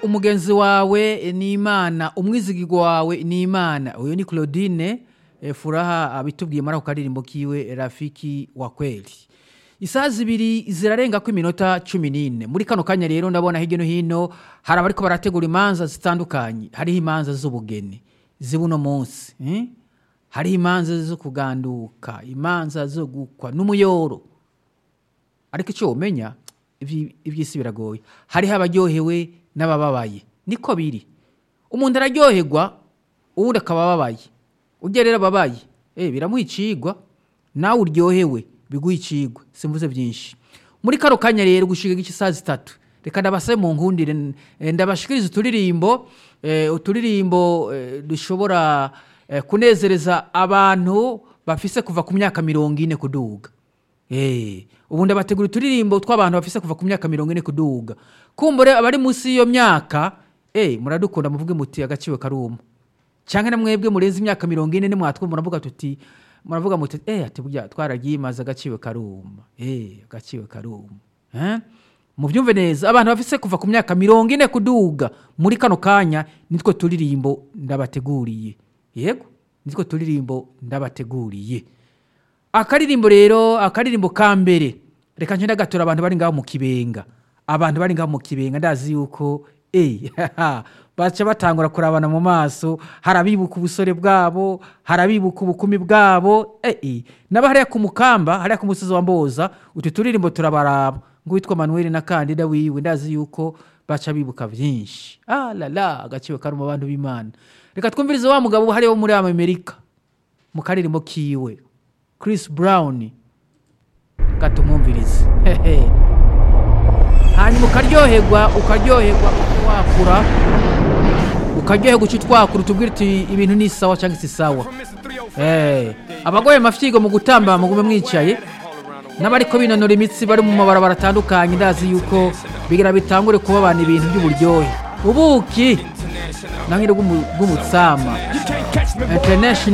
umugenzi wawe ni imana umwizigirwa wawe ni imana uyu ni claudine eh, furaha abitubwiye muri ako karirimbo kiwe rafiki wa kweli isaha zibiri zirarenga ko iminota cumi n'ine muri kano kanya rero ndabona hirya no hino hari abariko barategura imanza zitandukanye hariho imanza z'ubugeni z'uno munsi eh? hariho imanza zo kuganduka imanza zo gukwa n'umuyoro ariko icyo wumenya iby- iby'isi biragoye hariho abaryohewe n'abababaye niko biri umuntu araryoherwa uwundi akaba ababaye ujya rero ababaye eh, biramuha icigwa nawe uryohewe biguha icigwa simvuze byinshi muri kano kanya rero gushiga igice isaha zitatu reka ndabasabe mu nkundire n- eh, ndabashikiriza uturirimbo eh, uturirimbo eh, dushobora eh, kunezereza abantu bafise kuva ku myaka mirongo ine kuduga Eh, ubu ndabategura uturirimbo tw'abantu bafise kuva ku myaka mirongo ine kuduga kumbure abari munsi y'iyo myaka eh, muradukunda muvuge muti agaciro karuma cyangwa na mwebwe murenze imyaka mirongo ine nimwatwumva muravuga tuti muravuga muti eh, ati burya twaragimaze agaciro karuma eh, agaciro karuma eh? mubyumve neza abantu bafise kuva ku myaka mirongo ine kuduga muri kano kanya nitwo turirimbo ndabateguriye yego nitwo turirimbo ndabateguriye akaririmbo rero akaririmbo ka mbere reka nce ndagatura abantu bari ngaho mu kibenga abantu bari ngaho mu kibenga ndazi yuko eh, baca batangura kurabana mu maso hari abibuka ubusore bwabo hari abibuka ubukumi bwabo eh, eh. naba hariya ku mukamba hariya ku musozi wa mboza utu turirimbo turabaraba ngo witwa manuel na kandida wiwe ndazi yuko baca bibuka byinshi ah, la la agaciro kari mu bantu b'imana reka twumvirize wa mugabo hariya wo muri amerika mu karirimbo kiwe Chris Brown gatumwumvirize hehe hanyuma ukaryoherwa ukaryoherwa wakura ukaryoherwa uca twakura utubwire uti ibintu ni sawa cyangwa si sawa Eh, abagoye amafyigo mu gutamba mugume mwicaye n'abariko binonora imitsi bari mu mabarabara atandukanye ndazi yuko bigira bitangure kuba abantu ibintu by'uburyohe ubuki nange bw'umutsama international